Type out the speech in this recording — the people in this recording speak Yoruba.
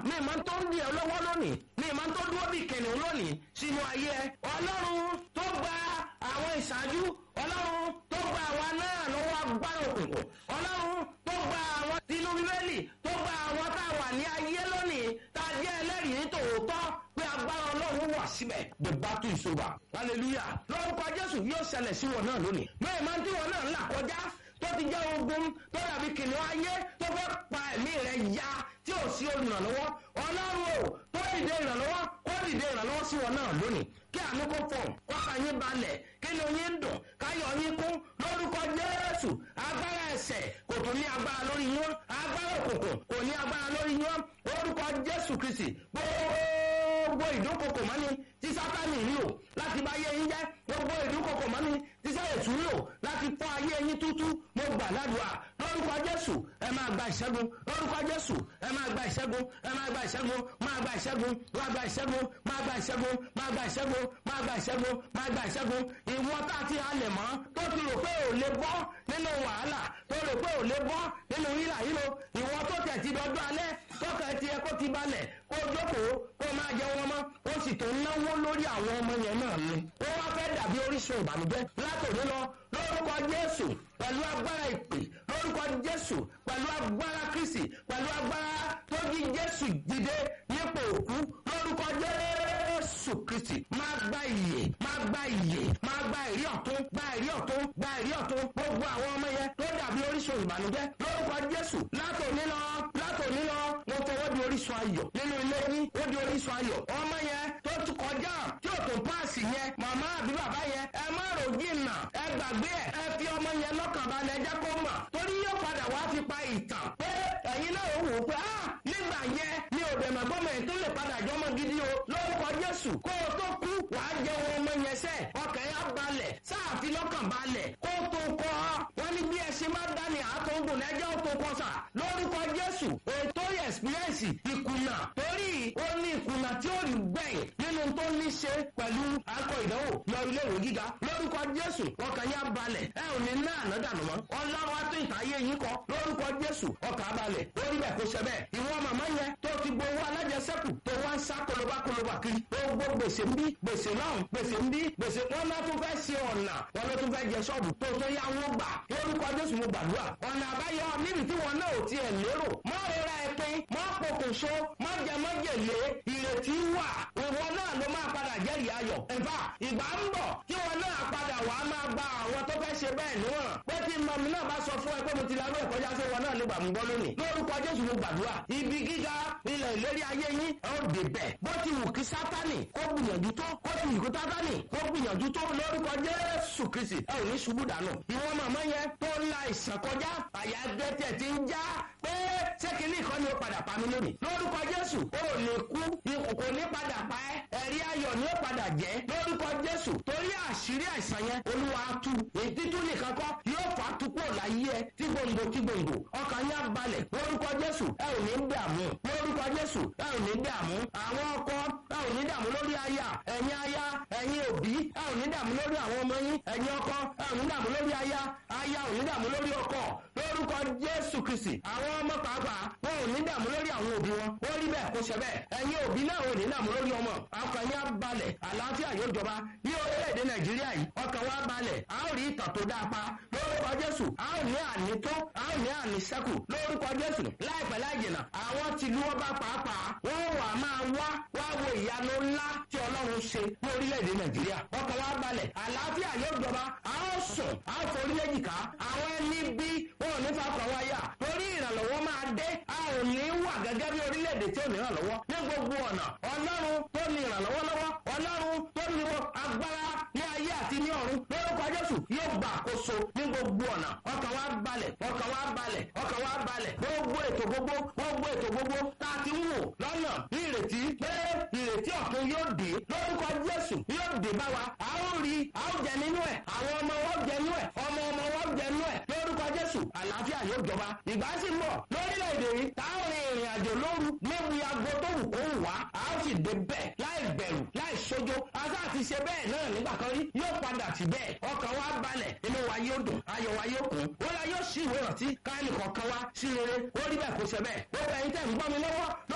mi máa ń tó ń di ẹ lọ́wọ́ lónìí mi máa ń tó dúró bí kìnìún lónìí sínú ayé ẹ ọlọ́run tó gba àwọn ìṣáájú ọlọ́run tó gba àwa náà lọ́wọ́ agbára òkùnkùn ọlọ́run tó gba àwọn tinú bíbélì tó gba àwọn tá a wà ní ayé lónìí tá a jẹ́ ẹlẹ́rìí ní tòótọ́ pé agbára ọlọ́run wà síbẹ̀ the battle is over hallelujah lórúkọ jésù yóò ṣẹlẹ̀ sí wọn náà lónìí mẹ́rin máa ń tí wọn náà ń là kọjá tó ti jẹ́ ogun tó dàbí kìnìún ayé tó fẹ́ pa ẹ̀mí rẹ̀ ya tí ò sí olùrànlọ́wọ́ ọlọ́run o tó dìde ìrànlọ́wọ́ kó dìde ìrànlọ́wọ́ sí wọn náà lónìí kí àánú kó fọ̀ kọ́ka yín balẹ̀ kí ni oyin dùn káyọ̀ yín kún lórúkọ jésù agbára ẹsẹ̀ kò tún ní agbára lórí yín agbára òkùnkùn kò ní agbára lórí yín lórúkọ jésù kristi gbogbo ìdúnkokò mọ́ni tí sátani rí o láti bá yé yín jẹ́ gbogbo ìdúnkokò mọ́ni tí sẹ́yìn tún rí o láti fọ́ ayé yín tútú mo gbà ládùúgbà lórúkọ jésù ẹ máa gba ìṣẹ́gun lórúkọ jésù ẹ máa gba ìṣẹ́gun ẹ máa gba ìṣẹ́gun máa gba ìṣẹ́gun máa gba ìṣẹ́gun máa gba ìṣẹ́gun máa gba ìṣẹ́gun máa gba ìṣẹ́gun máa gba ìṣẹ́gun ìwọ tá a ti halẹ̀ mọ́ tó ti rò pé ò lè bọ́ nínú wàhálà tó rò pé ò lè bọ́ nínú hílà hílo ìwọ tó tẹ̀ ti dọ́dọ́ alẹ́ tọ́ka ẹ ti ẹ kó ti balẹ̀ kó jókòó kó máa jẹ wọn mọ́ ó sì tó náwó lórí àwọn ọmọ yẹn náà ni ó wá fẹ́ dàbí orísun ìbànújẹ́ látòrí lọ lórúkọ jésù pẹ̀lú agbára ìpè lórúkọ jésù pẹ̀lú agbára kristi pẹ̀lú agbára tó jí jésù dìde nípò òkú lórúkọ jésù kristi máa gba ìyè máa gba ìyè máa gba ìrí ọ̀tún gba ìrí ọ̀tún gba ìrí ọ̀tún gbogbo àwọn ọmọ yẹn tó dàbí orísun ìbànújẹ́ lórúkọ jésù látòní lọ látòní lọ mo fọwọ́ di orísun ayọ̀ nínú ilé yín ó di orísun ayọ̀ ọmọ yẹn tó tún kọjá tí ò tó páàsì yẹn màmá àbí bàbá yẹn ẹ má rò jìnnà ẹ gbàgbé ẹ ẹ fi ọmọ yẹn lọ́kàn balẹ̀ jẹ́ kó mọ̀ torí yóò padà wá fi pa ìtàn pé ẹ̀yin náà ó wò ó pé ah nígbà yẹn mi ò bẹ̀rẹ̀ gbọ́mọ ẹ̀ tó lè padà jọmọ gidi o lórúkọ jésù kó o tó kú wàá jẹ ohun ọmọ yẹn sẹ́ ọkàn yẹn á balẹ̀ sáàfin lọ́kàn balẹ̀ kó o tó kọ́ wọn ní bí ẹ ṣe máa dání àtọ̀gùn lẹ́jọ́ tó kọ́ sà lórúkọ jésù ètò ẹ̀sìpírẹ́ǹsì ìkùnà torí ó ní ìkùnà tí ó rí gbẹ̀yìn nínú tó ní ṣe pẹ̀lú akọ ìdánwò lọ ilé ìwé gíga lórúkọ jésù ọkàn yẹn á balẹ̀ ẹ ò ní ná àná dànù mọ́ ọlọ́run á tó ìtàyé yín kọ lórúkọ jésù ọkàn á balẹ̀ ó rí bẹ́ẹ̀ kó ṣe bẹ́ẹ̀ ìwọ màmá yẹn tó ti gbowó alájẹsẹ́kù tó wá ń sá kólóbá kólóbá kiri gbogbo gbèsè ń bí gbèsè náà gbèsè ń bí gbèsè wọn náà tún fẹ́ ṣe ọ̀nà wọn ló tún fẹ́ jẹ ṣọ́ọ̀bù tó tó yá wọn gbà lórúkọ jésù mo gbàdúrà ọ̀nà àbáyọ níbi tí wọn náà ò tiẹ̀ lérò mọ́ rírà ẹ pín mọ́ pokùnso mọ́ jẹ mọ́ jèlé ìrètí wà ìwọ náà ló máa padà jẹ́rìí ayọ̀ ẹ̀fà ìgbà ń bọ̀ tí wọn náà padà wà á máa gba àwọn tó fẹ́ ṣe bẹ́ẹ̀ níwọ̀n pé tí mọ̀mí náà bá sọ fún ẹ pé mo ti larú ẹ̀kọ́ yáṣẹ́ wọn náà lè gbà mú gbọ́ lónìí lórúkọ jésù mo gbàdúrà ibi gíga ilẹ̀ ìlérí ayé yín ẹ ó dé bẹ̀ bó ti wù kí sátánì kó gbìyànjú tó kó ti wù kí sátánì kó gbìyànjú tó lórúkọ jésù kristi ẹ ò ní ṣubú dànù ìwọ màmá yẹn tó ń la ìsàn kọjá àyà gbẹ́tẹ̀ ti ń já pé ṣé kìíní kan ni ó padà pa mí lónìí lórúkọ jésù ó lè kú kò ní padà pa ẹ́ ẹ̀rí ayọ̀ ni ó padà jẹ́ lórúkọ jésù torí àṣírí àìsàn yẹn olúwa tú ètí tún nìkan kọ́ yóò fà á tú kúrò láyé ẹ tí gbòǹgbò tí gbòǹgbò ọkàn yẹn á balẹ̀ lórúkọ jésù ẹ ò ní dààmú lórúkọ jésù ẹ ò ní dààmú àwọn ọkọ ẹ ò ní dààmú lórí aya ẹ̀yin aya ẹ̀yin òbí ẹ ò ní dààmú lórí àwọn ọmọ yín ẹ̀yin ọkọ ẹ ò ní dààmú lórí aya aya ò ní dààmú lórí ọkọ lórúkọ jésù kristi àwọn ọmọ pàápàá wọn ò ní dààmú lórí àwọn òbí wọn wọ́n rí bẹ́ẹ̀ kó ṣe bẹ́ẹ̀ ẹ̀yin òbí náà ò ní dààmú lórí ọmọ ọkàn yẹn á balẹ̀ àlàáfíà yóò jọba ní orílẹ̀-èdè nàìjíríà yìí ọkàn wa balẹ̀ a ó rí ìtàn tó dáa pa lórúkọ jésù a ó ní àní tó a ó ní àní sẹ́kù lórúkọ jésù láìpẹ́ láìjìnà àwọn tìlú ọba pàápàá wọ́n wà máa wá wá wo ìyanu ńlá tí ọlọ́run ṣe ní orílẹ̀-èdè nàìjíríà ọkàn wa balẹ̀ àlàáfíà yóò jọba a ó sùn a ó forí léjìká àwọn ẹni bí wọn ò ní fa kàn wáyà torí ìrànlọ́wọ́ máa dé a ò ní wà gẹ́gẹ́ bí orílẹ̀-èdè tí ò ní ìrànlọ́wọ́ ní gbogbo ọ̀nà ọlọ́run tó ní ìrànlọ́wọ́ lọ́wọ́ ọlọ́run tó ní agbára ní ayé àti ní ọ̀run lórúkọ jésù yóò gba àkóso ní gbogbo ọ̀nà ọkàn wa balẹ̀ ọkàn wa balẹ̀ ọkàn wa balẹ̀ gbogbo ètò gbogbo gbogbo ètò gbogbo tá a ti ń wò lọ́nà ní ìrètí pé ìrètí ọ̀tun yóò dé lórúkọ jésù yóò dé bá wa a ó rí a ó jẹ nínú ẹ̀ àwọn ọmọ wọn jẹ nínú ẹ̀ ọmọ ọmọ wọn jẹ nínú ẹ̀ lórúkọ jésù àlàáfíà yóò jọba ìgbà sì ń bọ̀ lórílẹ̀‐èdè yìí tá a rìn ìrìn àjò lóru léwu aago tó wù kó wù wá a ó sì dé bẹ́ẹ̀ láì bẹ̀rù láì sójó asa àti ṣe bẹ́ẹ̀ náà nígbà kan rí yóò padà sí bẹ́ẹ̀ ọkàn wa balẹ̀ inú wa yóò dùn ayọ̀ wa yóò kún wọ́n la yóò ṣí ìwé rántí káyọ̀ kọ̀ọ̀kan wa sí rere ó rí bẹ́ẹ̀ kó ṣe bẹ́ẹ̀ gbogbo ẹ̀yin tẹ̀ ń gbọ́ mi lọ́wọ́